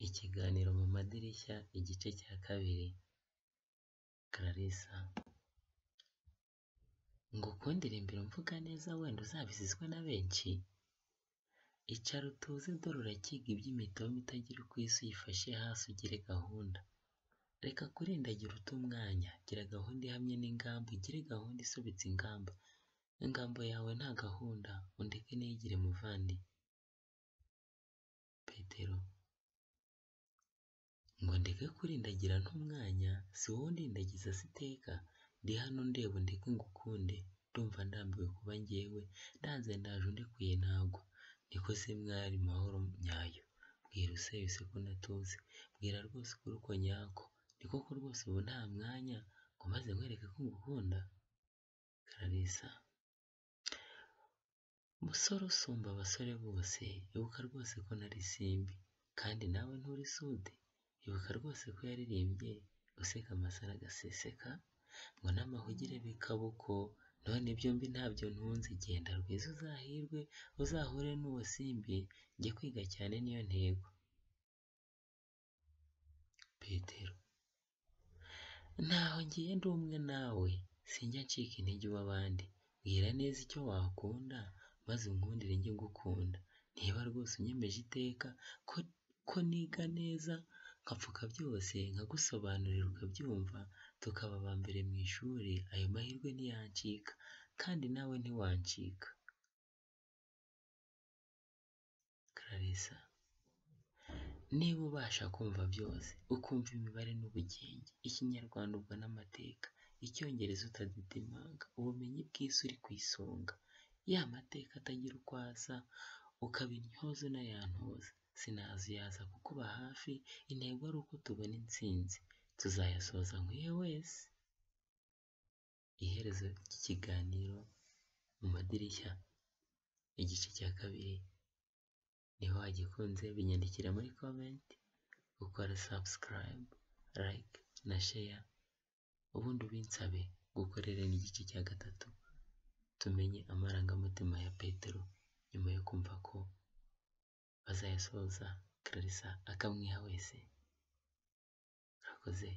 Ikiganiro mu madirishya igice cya kabiri, Clarisse ngukundire imbere mvuga neza wenda uzabizizwe na benshi, icara utuze dore urakiga iby'imitavu itagira uko isa uyifashe hasi ugire gahunda, reka kurindagira uta umwanya, gira gahunda ihamye n'ingamba, ugire gahunda isobetse ingamba, ingamba yawe nta gahunda undeke niyigire muvandi, Petero ngo ndeke kurindagira nta umwanya, si wowe undindagiza se iteka, ndi hano undeba undeke ngukunde, ndumva ndambiwe kuba njyewe, ndanze ndaje undekuye nagwa, niko se mwari mahoro nyayo, mbwira useyuse ko natuze, mbwira rwose ukuri uko nyako, ni koko rwose ubu nta mwanya ngo maze nkwereke ko ngukunda, Clarisse musore usumba abasore bose, ibuka rwose ko ntari isimbi, kandi nawe nturi isude, ibuka rwose ko yaririmbye useka amasaro agaseseka, ngo n'amahugire b'ikaboko, none byombi ntabyo ntunze, genda rwiza uzahirwe, uzahure n'uwo simbi, jye kwiga cyane niyo ntego, Petero ntaho ngiye ndi umwe nawe, sinjya ncika intege uw'abandi, mbwira neza icyo wakunda, maze unkundire njye ngukunda, niba rwose unyemeje iteka ko niga neza nkapfuka byose nkagusobanurira ukabyumva, tukaba aba mbere mu ishuri, ayo mahirwe ntiyancika, kandi nawe ntiwancika, Clarisse niba ubasha kumva byose, ukumva imibare n'ubugenge, Ikinyarwanda ubwo n'amateka, Icyongereza utadidimanga, ubumenyi bw'isi uri ku isonga, ya mateka atagira uko asa, ukaba intyoza unayantoza, sinaza uyaza kukuba hafi, intego ari uko tubona intsinzi, tuzayasoza nkwiye wese, iherezo ry'ikiganiro mu madirishya, igice cya kabiri, niba wagikunze binyandikira muri comment, ukora subscribe, like na share, ubundi ubinsabe, ngukorere n'igice cya gatatu, tumenye amarangamutima ya Petero nyuma yo kumva ko bazayasoza, Clarisse akamwiha wese, murakoze.